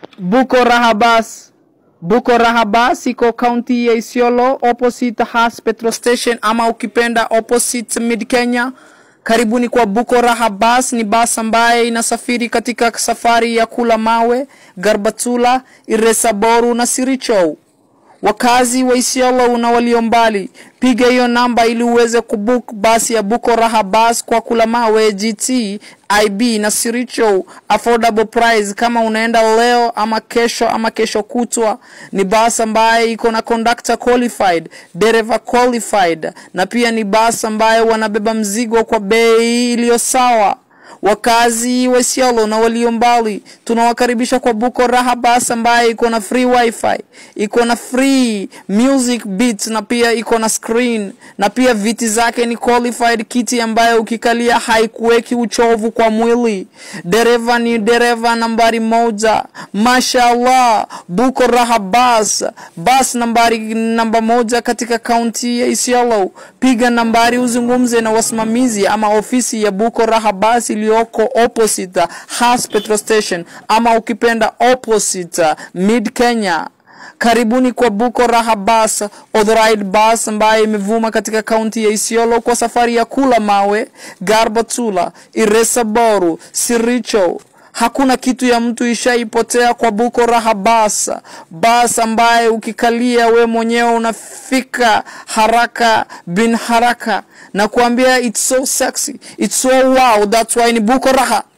Buko Rahabas. Buko Rahabas iko kaunti ya Isiolo opposite Has petrol station ama ukipenda opposite Mid Kenya. Karibuni kwa Buko Rahabas, ni basi ambaye inasafiri katika safari ya kula mawe, Garbatula, Iresaboru na Sirichou. Wakazi wa Isiolo na walio mbali, piga hiyo namba ili uweze kubook basi ya Buko Raha Bus kwa Kulamawe, GT, IB na Siricho, affordable price. Kama unaenda leo ama kesho ama kesho kutwa, ni basi ambaye iko na conductor qualified, dereva qualified, na pia ni basi ambaye wanabeba mzigo kwa bei iliyo sawa. Wakazi wa Isiolo na walio mbali tunawakaribisha kwa Buko Raha Bus ambaye iko na free wifi, iko na free music beats na pia iko na screen na pia viti zake ni qualified kiti ambayo ukikalia haikuweki uchovu kwa mwili. Dereva ni dereva nambari moja, mashallah. Buko Raha Bus, bus nambari namba moja katika kaunti ya Isiolo. Piga nambari uzungumze na wasimamizi ama ofisi ya Buko Raha Bus iliyoko opposite Has petrol station ama ukipenda opposite Mid Kenya. Karibuni kwa Buko Raha Bus, authorized bus ambayo imevuma katika kaunti ya Isiolo kwa safari ya kula mawe, Garbatula, Iresaboru, Siricho. Hakuna kitu ya mtu ishaipotea kwa Buko Raha Bus, bus ambaye ukikalia we mwenyewe unafika haraka bin haraka na kuambia it's so sexy, it's so wow, that's why ni Buko Raha.